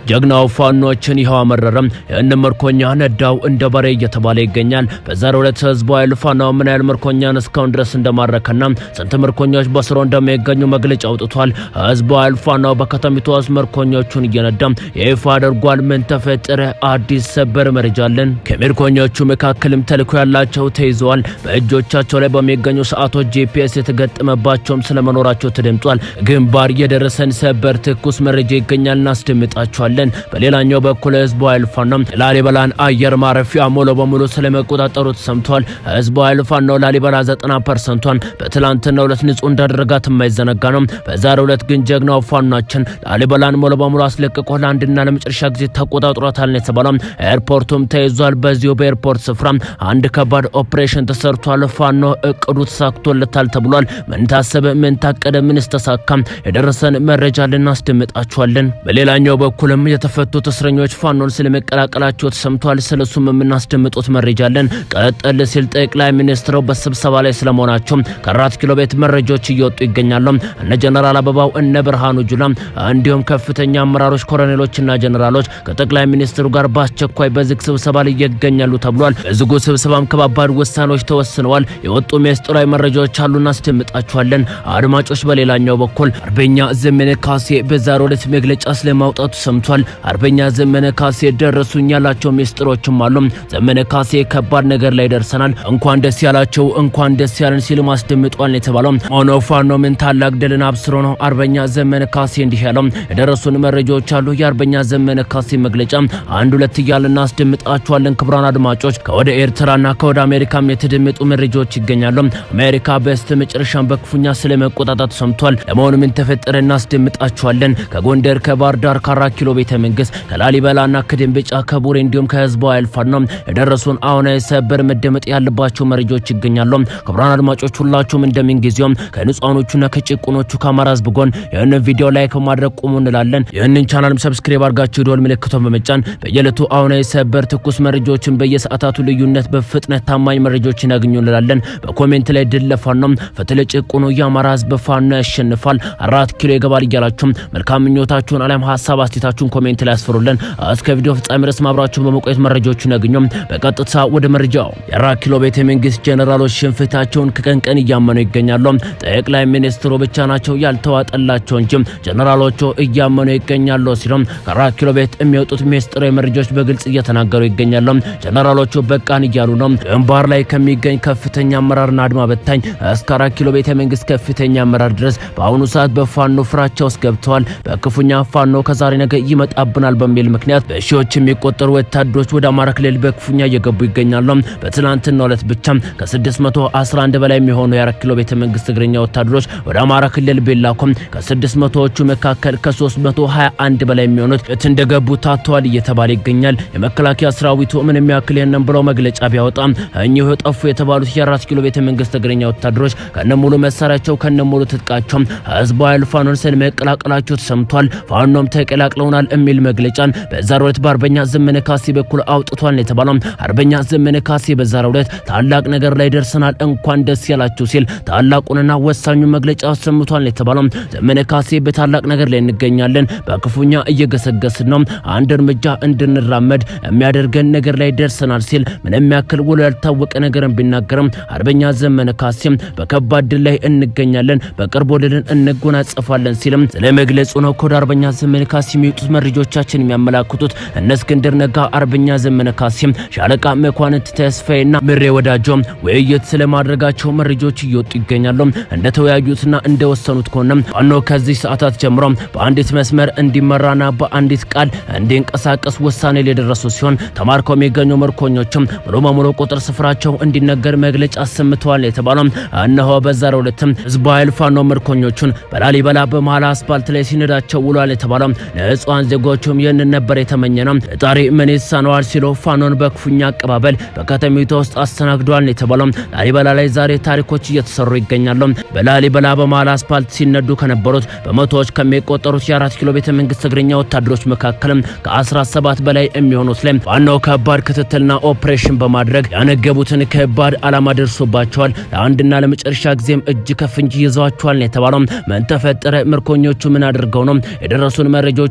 ጀግናው ፋኖችን ይኸው አመረረም። ይህን ምርኮኛ ነዳው እንደ በሬ እየተባለ ይገኛል። በዛሬው ዕለት ህዝቡ ኃይል ፋኖ ምን ያህል ምርኮኛን እስካሁን ድረስ እንደማረከና ስንት ምርኮኞች በስሩ እንደሚገኙ መግለጫ አውጥቷል። ህዝቡ ኃይል ፋኖ በከተሚቱ ውስጥ ምርኮኞቹን እየነዳ ይፋ አድርጓል። ምን ተፈጠረ? አዲስ ሰበር መረጃ አለን። ከምርኮኞቹ መካከልም ተልዕኮ ያላቸው ተይዘዋል። በእጆቻቸው ላይ በሚገኙ ሰዓቶች ጂፒኤስ የተገጠመባቸውም ስለመኖራቸው ተደምጧል። ግንባር የደረሰን ሰበር ትኩስ መረጃ ይገኛል፣ እናስደምጣቸዋለን። በሌላኛው በኩል ህዝቡ ኃይል ፋኖ ላሊበላን አየር ማረፊያ ሙሉ በሙሉ ስለመቆጣጠሩ ተሰምቷል። ህዝቡ ኃይል ፋኖ ላሊበላ 90 ፐርሰንቷን በትላንትናው ዕለት ንጹህ እንዳደረጋት የማይዘነጋ ነው። በዛሬው ዕለት ግን ጀግናው ፋኖችን ላሊበላን ሙሉ በሙሉ አስለቅቆ ለአንድና ለመጨረሻ ጊዜ ተቆጣጥሯታል ነው የተባለው። ኤርፖርቱም ተይዟል። በዚሁ በኤርፖርት ስፍራ አንድ ከባድ ኦፕሬሽን ተሰርቷል። ፋኖ እቅዱ ተሳክቶለታል ተብሏል። ምን ታሰበ? ምን ታቀደ? ምንስ ተሳካ? የደረሰን መረጃ ልናስደምጣችኋለን። በሌላኛው በኩልም የተፈቱት እስረኞች ፋኖን ስለመቀላቀላቸው ተሰምቷል። ስለሱም የምናስደምጡት መረጃ አለን። ቀጠል ሲል ጠቅላይ ሚኒስትሩ በስብሰባ ላይ ስለመሆናቸው ከአራት ኪሎ ቤት መረጃዎች እየወጡ ይገኛሉ። እነ ጀነራል አበባው እነ ብርሃኑ ጁላ እንዲሁም ከፍተኛ አመራሮች ኮሎኔሎችና ጀነራሎች ከጠቅላይ ሚኒስትሩ ጋር በአስቸኳይ በዝግ ስብሰባ ላይ ይገኛሉ ተብሏል። በዝጉ ስብሰባም ከባባድ ውሳኔዎች ተወስነዋል። የወጡ ሚስጥራዊ መረጃዎች አሉ፣ እናስደምጣችኋለን። አድማጮች፣ በሌላኛው በኩል አርበኛ ዘመነ ካሴ በዛሬው ዕለት መግለጫ ስለማውጣቱ ሰምቷል። አርበኛ ዘመነ ካሴ ደረሱኝ ያላቸው ሚስጥሮችም አሉ። ዘመነ ካሴ ከባድ ነገር ላይ ደርሰናል፣ እንኳን ደስ ያላቸው፣ እንኳን ደስ ያለን ሲሉ ማስደምጧል የተባለው ሆኖ ፋኖ ምን ታላቅ ድልን አብስሮ ነው አርበኛ ዘመነ ካሴ እንዲህ ያለው። የደረሱን መረጃዎች አሉ። የአርበኛ ዘመነ ካሴ መግለጫ አንድ ሁለት እያልን እናስደምጣችኋለን። ክቡራን አድማጮች ከወደ ኤርትራና ከወደ አሜሪካም የተደመጡ መረጃዎች ይገኛሉ። አሜሪካ በስተ መጨረሻም በክፉኛ ስለመቆጣጣት ሰምቷል። ለመሆኑ ምን ተፈጠረ? እናስደምጣችኋለን። ከጎንደር ከባህር ዳር ከአራት ኪሎ ቤተ መንግስት ከላሊበላና ከደንበጫ ከቡሬ እንዲሁም ከህዝቡ ኃይል ፋኖ የደረሱን አሁናዊ ሰበር መደመጥ ያለባቸው መረጃዎች ይገኛሉ። ክቡራን አድማጮች ሁላችሁም እንደምን ጊዜውም ከንጹሃኖቹና ከጭቁኖቹ ከአማራ ህዝብ ጎን ይህንን ቪዲዮ ላይክ በማድረግ ቁሙ እንላለን። ይህንን ቻናልም ሰብስክራይብ አድርጋችሁ ደወል ምልክቷን በመጫን በየዕለቱ አሁናዊ ሰበር ትኩስ መረጃዎችን በየሰዓታቱ ልዩነት በፍጥነት ታማኝ መረጃዎችን ያገኙ እንላለን። በኮሜንት ላይ ድል ለፋኖ ፍትህ ለጭቁኑ የአማራ ህዝብ ፋኖ ያሸንፋል፣ አራት ኪሎ ይገባል እያላችሁም መልካም ምኞታችሁን አሊያም ሀሳብ አስቴታችሁን ኮሜንት ላይ ያስፈሩልን። እስከ ቪዲዮ ፍጻሜ ድረስ ማብራችሁን በመቆየት መረጃዎችን ያገኙ። በቀጥታ ወደ መረጃው የአራት ኪሎ ቤተ መንግስት ጀነራሎች ሽንፈታቸውን ከቀን ቀን እያመኑ ይገኛሉ። ጠቅላይ ሚኒስትሩ ብቻ ናቸው ያልተዋጠላቸው እንጂ ጀነራሎቹ እያመኑ ይገኛሉ ሲሉም ከአራት ኪሎ ቤት የሚወጡት ሚስጥራዊ መረጃዎች በግልጽ እየተናገሩ ይገኛሉ። ጀነራሎቹ በቃን እያሉ ነው። ግንባር ላይ ከሚገኝ ከፍተኛ አመራርና አድማ በታኝ እስከ አራት ኪሎ ቤተ መንግስት ከፍተኛ አመራር ድረስ በአሁኑ ሰዓት በፋኖ ፍራቻ ውስጥ ገብተዋል። በክፉኛ ፋኖ ከዛሬ ነገ ይመጣብናል በሚል ምክንያት በሺዎች የሚቆጠሩ ወታደሮች ወደ አማራ ክልል በክፉኛ እየገቡ ይገኛሉ። በትናንትናው ዕለት ብቻ ከ611 በላይ የሚሆኑ የአራት ኪሎ ቤተ መንግስት እግረኛ ወታደሮች ወደ አማራ ክልል ቢላኩም ከ600ዎቹ መካከል ከ321 በላይ የሚሆኑት የት እንደገቡ ታተዋል እየተባለ ይገኛል። የመከላከያ ሰራዊቱ ምንም ያክል ይህንን ብለው መግለጫ ቢያወጣም እኚሁ ጠፉ የተባሉት የአራት ኪሎ ቤተ መንግስት እግረኛ ወታደሮች ከነሙሉ መሳሪያቸው ከነሙሉ ትጥቃቸው ህዝቡ ኃይል ፋኖን ስለመቀላቀላቸው ተሰምቷል። ፋኖም ተቀላቅለውናል የሚል መግለጫን በዛሬው ዕለት በአርበኛ ዘመነ ካሴ በኩል አውጥቷል ነው የተባለው። አርበኛ ዘመነ ካሴ በዛሬው ዕለት ታላቅ ነገር ላይ ደርሰናል እንኳን ደስ ያላችሁ ሲል ታላቁንና ወሳኙ መግለጫ አሰምቷል ነው የተባለው። ዘመነ ካሴ በታላቅ ነገር ላይ እንገኛለን፣ በክፉኛ እየገሰገስን ነው፣ አንድ እርምጃ እንድንራመድ የሚያደርገን ነገር ላይ ደርሰናል ሲል ምንም ያክል ውሎ ያልታወቀ ነገርን ቢናገርም አርበኛ ዘመነ ካሴም በከባድ ድል ላይ እንገኛለን፣ በቅርቡ ድልን እንጎናጸፋለን ሲልም ስለ መግለጹ ነው ከወደ አርበኛ ዘመነ ካሴ የሚወጡት መረጃዎቻችን የሚያመላክቱት። እነ እስክንድር ነጋ፣ አርበኛ ዘመነ ካሴም፣ ሻለቃ መኳንንት ተስፋዬና ምሬ ወዳጆ ውይይት ስለማድረጋቸው መረጃዎች እየወጡ ይገኛሉ። እንደተወያዩትና እንደወሰኑት ከሆነ ፋኖ ከዚህ ሰዓታት ጀምሮ በአንዲት መስመር እንዲመራና በአንዲት ቃል እንዲንቀሳቀስ ውሳኔ ላይ የደረሱ ሲሆን ተማርከው የሚገኙ ምርኮኞችም ሙሉ በሙሉ ቁጥር ስፍራቸው እንዲነገር መግለጫ አሰምተዋል የተባለው እነሆ በዛሬው ዕለትም ህዝቡ ኃይል ፋኖ ምርኮኞቹን በላሊበላ በመሃል አስፓልት ላይ ሲነዳቸው ውሏል የተባለው ንጹሃን ዜጎቹም ይህንን ነበር የተመኘ ነው። ፈጣሪ ምን ይሳነዋል ሲሉ ፋኖን በክፉኛ አቀባበል በከተማይቱ ውስጥ አስተናግደዋል የተባለው ላሊበላ ላይ ዛሬ ታሪኮች እየተሰሩ ይገኛሉ። በላሊበላ በመሃል አስፓልት ሲነዱ ከነበሩት በመቶዎች ከሚቆጠሩት የአራት ኪሎ ቤተ መንግስት እግረኛ ወታደሮች መካከልም ከ17 በላይ የሚሆኑት ላይ ፋኖ ከባድ ክትትልና ኦፕሬሽን በማድረግ ያነገቡትን ከባድ ዓላማ ደርሶባቸዋል። ለአንድና ለመጨረሻ ጊዜም እጅ ከፍንጅ ይዘዋቸዋል ነው የተባለው። ምን ተፈጠረ? ምርኮኞቹ ምን አድርገው ነው? የደረሱን መረጃዎች አሉ። በቪዲዮ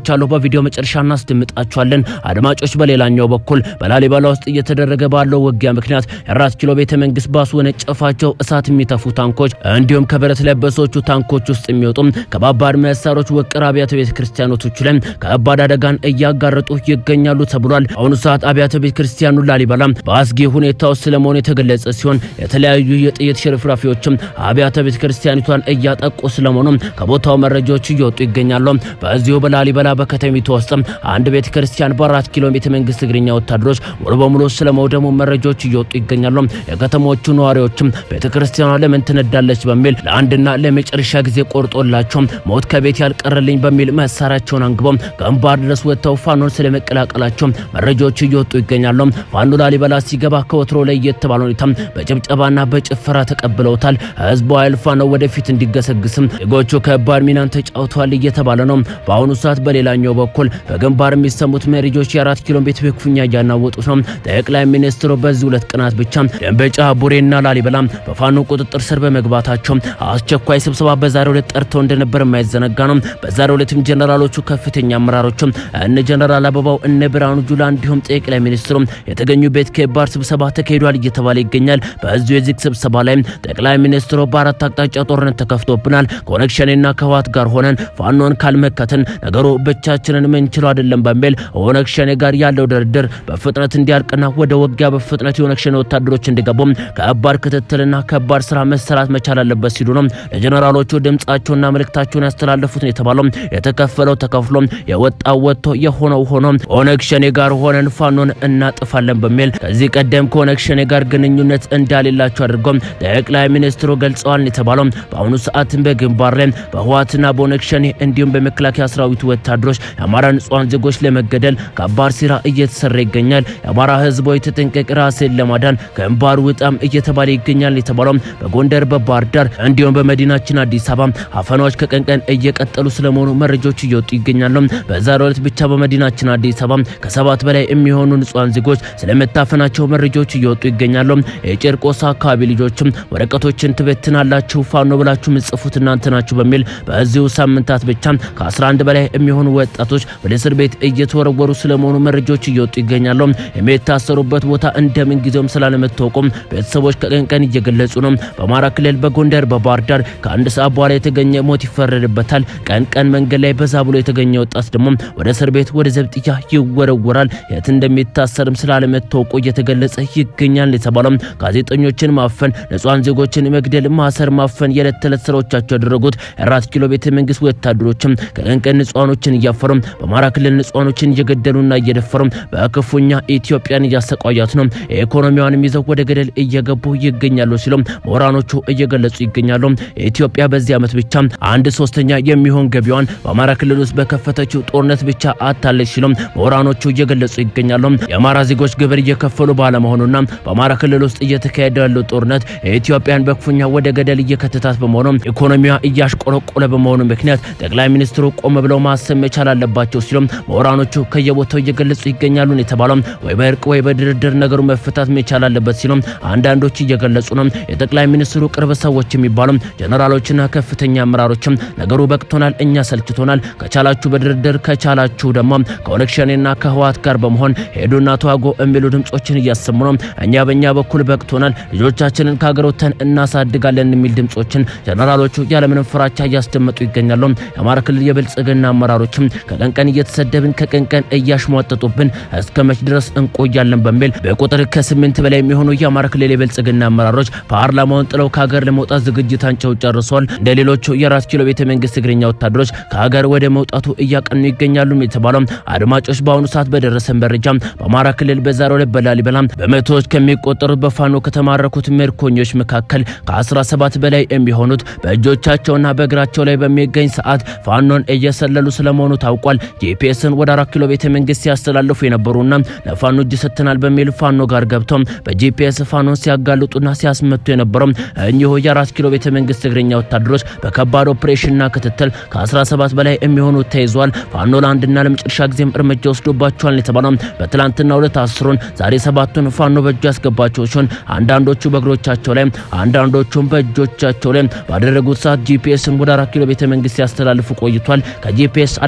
ቪዲዮ መጨረሻ እናስደምጣችኋለን። አድማጮች፣ በሌላኛው በኩል በላሊበላ ውስጥ እየተደረገ ባለው ውጊያ ምክንያት የአራት ኪሎ ቤተ መንግስት ባስወነጨፋቸው እሳት የሚተፉ ታንኮች እንዲሁም ከብረት ለበሶቹ ታንኮች ውስጥ የሚወጡ ከባባድ መሳሪያዎች ውቅር አብያተ ቤተ ክርስቲያኖቶች ላይ ከባድ አደጋን እያጋረጡ ይገኛሉ ተብሏል። አሁኑ ሰዓት አብያተ ቤተ ክርስቲያኑ ላሊበላ በአስጊ ሁኔታ ውስጥ ስለመሆኑ የተገለጸ ሲሆን የተለያዩ የጥይት ሽርፍራፊዎችም አብያተ ቤተ ክርስቲያኒቷን እያጠቁ ስለመሆኑ ከቦታው መረጃዎች እየወጡ ይገኛሉ። በዚሁ በላሊበላ በከተሚቱ ውስጥ አንድ ቤተ ክርስቲያን በአራት ኪሎ ቤተ መንግስት እግረኛ ወታደሮች ሙሉ በሙሉ ስለመውደሙ መረጃዎች እየወጡ ይገኛሉ። የከተሞቹ ነዋሪዎችም ቤተ ክርስቲያኗ ለምን ትነዳለች በሚል ለአንድና ለመጨረሻ ጊዜ ቆርጦላቸው ሞት ከቤት ያልቀረልኝ በሚል መሳሪያቸውን አንግበው ግንባር ድረስ ወጥተው ፋኖን ስለመቀላቀላቸው መረጃዎች እየወጡ ይገኛሉ። ፋኖ ላሊበላ ሲገባ ከወትሮ ላይ የተባለ ሁኔታ በጭብጨባና በጭፈራ ተቀብለውታል። ህዝቡ ኃይል ፋኖ ወደፊት እንዲገሰግስም ዜጎቹ ከባድ ሚናን ተጫውተዋል እየተባለ ነው። በአሁኑ ሰዓት በሌላኛው በኩል በግንባር የሚሰሙት መሪጆች የአራት ኪሎ ቤት በክፉኛ እያናወጡት ነው። ጠቅላይ ሚኒስትሩ በዚህ ሁለት ቀናት ብቻ ደንበጫ፣ ቡሬና ላሊበላ በፋኖ ቁጥጥር ስር በመግባታቸው አስቸኳይ ስብሰባ በዛሬው ዕለት ጠርተው እንደነበር የማይዘነጋ ነው። በዛሬው ዕለትም ጀነራሎቹ ከፍተኛ አመራሮችም እነ ጀነራል አበባው እነ ብርሃኑ ጁላ እንዲሁም ጠቅላይ ሚኒስትሩ የተገኙበት ከባድ ስብሰባ ተካሂዷል እየተባለ ይገኛል። በዚሁ የዚህ ስብሰባ ላይ ጠቅላይ ሚኒስትሩ በአራት አቅጣጫ ጦርነት ተከፍቶብናል፣ ከኦነግ ሸኔና ከህወሓት ጋር ሆነን ፋኖን ካልመከትን ነገሩ ብቻችንን ምንችለው አይደለም በሚል ኦነግ ሸኔ ጋር ያለው ድርድር በፍጥነት እንዲያልቅና ወደ ውጊያ በፍጥነት የኦነግ ሸኔ ወታደሮች እንዲገቡ ከባድ ክትትልና ከባድ ስራ መሰራት መቻል አለበት ሲሉ ነው ለጀነራሎቹ ድምጻቸውና መልእክታቸውን ያስተላለፉት ነው የተባለው። የተከፈለው ተከፍሎ የወጣው ወጥቶ የሆነው ሆኖ ኦነግ ሸኔ ጋር ሆነን ፋኖን እናጥፋለን በሚል ከዚህ ቀደም ከኦነግ ሸኔ ጋር ግንኙነት እንዳሌላቸው አድርገው ጠቅላይ ሚኒስትሩ ገልጸዋል የተባለው በአሁኑ ሰዓትም በግንባር ላይ በህወሓትና በኦነግ ሸኔ እንዲሁም በመከላከያ ሰራዊቱ ወታደሮች የአማራ ንጹሃን ዜጎች ለመገደል ከባድ ስራ እየተሰራ ይገኛል። የአማራ ህዝቦች ተጠንቀቅ፣ ራስን ለማዳን ግንባር ውጣም እየተባለ ይገኛል የተባለው በጎንደር በባህር ዳር እንዲሁም በመዲናችን አዲስ አበባ አፈናዎች ከቀን ቀን እየቀጠሉ ስለመሆኑ መረጃዎች እየወጡ ይገኛሉ። በዛሬው ዕለት ብቻ በመዲናችን አዲስ አበባ ከሰባት በላይ የሚሆኑ ንጹሃን ዜጎች ስለመታፈናቸው መረጃዎች እየወጡ ይገኛሉ። የጨርቆስ አካባቢ ልጆችም ወረቀቶችን ትበትናላችሁ ፋኖ ብላችሁ ምጽፉት እናንተ ናችሁ በሚል በዚሁ ሳምንታት ብቻ ከ11 በላይ የሚሆኑ ወጣቶች ወደ እስር ቤት እየተወረወሩ ስለመሆኑ መረጃዎች እየወጡ ይገኛሉ። የሚታሰሩበት ቦታ እንደምን ጊዜውም ስላለመታወቁም ቤተሰቦች ከቀን ቀን እየገለጹ ነው። በአማራ ክልል በጎንደር በባህር ዳር ከአንድ ሰዓት በኋላ የተገኘ ሞት ይፈረድበታል። ቀን ቀን መንገድ ላይ በዛ ብሎ የተገኘ ወጣት ደግሞ ወደ እስር ቤት ወደ ዘብጥያ ይወረወራል። የት እንደሚታሰርም ስላለመታወቁ እየተገለጸ ይገኛል የተባለው ጋዜጠኞችን ማፈን፣ ንጹሃን ዜጎችን መግደል፣ ማሰር፣ ማፈን የዕለት ተዕለት ስራዎቻቸው ያደረጉት የአራት ኪሎ ቤተ መንግስት ወታደሮችም ከቀን ቀን ንጹሃኖችን እያፈሩ በአማራ ክልል ንጹሃኖችን እየገደሉና እየደፈሩ በክፉኛ ኢትዮጵያን እያሰቃያት ነው። ኢኮኖሚዋንም ይዘው ወደ ገደል እየገቡ ይገኛሉ ሲሉም ምሁራኖቹ እየገለጹ ይገኛሉ። ኢትዮጵያ በዚህ ዓመት ብቻ አንድ ሶስተኛ የሚሆን ገቢዋን በአማራ ክልል ውስጥ በከፈተችው ጦርነት ብቻ አታለች ሲሉም ምሁራኖቹ እየገለጹ ይገኛሉ። የአማራ ዜጎች ግብር እየከፈሉ ባለመሆኑና በአማራ ክልል ውስጥ እየተካሄደ ያለው ጦርነት የኢትዮጵያን በክፉኛ ወደ ገደል እየከተታት በመሆኑ ኢኮኖሚዋ እያሽቆለቆለ በመሆኑ ምክንያት ጠቅላይ ሚኒስትሩ ቆም ብለው ማሰብ መቻል አለባቸው ሲሉም ምሁራኖቹ ከየቦታው እየገለጹ ይገኛሉ የተባለው ወይ በእርቅ ወይ በድርድር ነገሩ መፈታት መቻል አለበት ሲሉም አንዳንዶች እየገለጹ ነው። የጠቅላይ ሚኒስትሩ ቅርብ ሰዎች የሚባሉ ጀነራሎችና ከፍተኛ አመራሮችም ነገሩ በቅቶናል፣ እኛ ሰልችቶናል፣ ከቻላችሁ በድርድር ከቻላችሁ ደግሞ ከኦነግ ሸኔና ከህወሓት ጋር በመሆን ሄዱና ተዋጎ የሚሉ ድምጾችን እያሰሙ ነው። እኛ በእኛ በኩል በቅቶናል፣ ልጆቻችንን ከሀገር ወጥተን እናሳድጋለን የሚል ድምጾችን ጀነራሎቹ ያለምንም ፍራቻ እያስደመጡ ይገኛሉ። የአማራ ክልል የብልጽግና አመራሮችም ከቀን ቀን እየተሰደብን ከቀን ቀን እያሽሟጠጡብን እስከ መች ድረስ እንቆያለን በሚል በቁጥር ከስምንት በላይ የሚሆኑ የአማራ ክልል የብልጽግና አመራሮች ፓርላማውን ጥለው ከሀገር ለመውጣት ዝግጅታቸው ጨርሰዋል። እንደ ሌሎቹ የአራት ኪሎ ቤተ መንግስት እግረኛ ወታደሮች ከሀገር ወደ መውጣቱ እያቀኑ ይገኛሉ የተባለው አድማጮች፣ በአሁኑ ሰዓት በደረሰን መረጃ በአማራ ክልል በዛሬው ዕለት በላሊበላ በመቶዎች ከሚቆጠሩት በፋኖ ከተማረኩት ምርኮኞች መካከል ከ17 በላይ የሚሆኑት በእጆቻቸውና በእግራቸው ላይ በሚገኝ ሰዓት ፋኖን እየሰለሉ ስለመሆኑ ታውቋል። ጂፒኤስን ወደ አራት ኪሎ ቤተ መንግስት ሲያስተላልፉ የነበሩና ለፋኖ እጅ ሰጥተናል በሚል ፋኖ ጋር ገብተው በጂፒኤስ ፋኖን ሲያጋልጡና ሲያስመቱ የነበረው እኚሁ የአራት ኪሎ ቤተ መንግስት እግረኛ ወታደሮች በከባድ ኦፕሬሽንና ክትትል ከ17 በላይ የሚሆኑ ተይዘዋል። ፋኖ ለአንድና ለመጨረሻ ጊዜም እርምጃ ወስዶባቸዋል የተባለው በትላንትና ሁለት አስሩን ዛሬ ሰባቱን ፋኖ በእጁ ያስገባቸው ሲሆን አንዳንዶቹ በእግሮቻቸው ላይ አንዳንዶቹም በእጆቻቸው ላይ ባደረጉት ሰዓት ጂፒኤስን ወደ አራት ኪሎ ቤተ መንግስት ሲያስተላልፉ ቆይቷል። ከጂፒኤስ አለፍ ባለ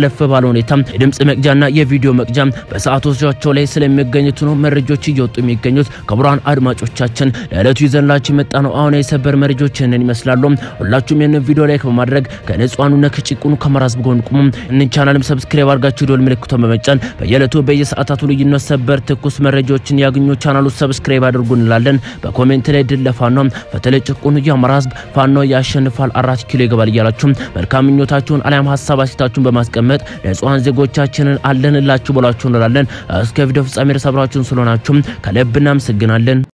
ባለ ሁኔታ የድምጽ መቅጃና የቪዲዮ መቅጃ በሰዓቶቻቸው ላይ ስለሚገኙት ነው መረጃዎች እየወጡ የሚገኙት። ክቡራን አድማጮቻችን ለዕለቱ ይዘንላችሁ የመጣ ነው አሁን የሰበር መረጃዎች ይህንን ይመስላሉ። ሁላችሁም ይህንን ቪዲዮ ላይክ በማድረግ ከንጹሃኑና ከጭቁኑ ከአማራ ሕዝብ ጎን ቁሙ። እንን ቻናልም ሰብስክራይብ አድርጋችሁ ደወል ምልክቱን በመጫን በየዕለቱ በየሰዓታቱ ልዩነት ሰበር ትኩስ መረጃዎችን ያገኙ። ቻናሉ ሰብስክራይብ አድርጉ እንላለን። በኮሜንት ላይ ድል ለፋኖ በተለይ ጭቁኑ የአማራ ሕዝብ ፋኖ ያሸንፋል፣ አራት ኪሎ ይገባል እያላችሁ መልካም ምኞታችሁን አሊያም ሀሳብ አስተያየታችሁን በማስቀመጥ ንጹሃን ዜጎቻችንን አለንላችሁ ብላችሁ እንላለን። እስከ ቪዲዮ ፍጻሜ ድረስ አብራችሁን ስለሆናችሁ ከልብ እናመሰግናለን።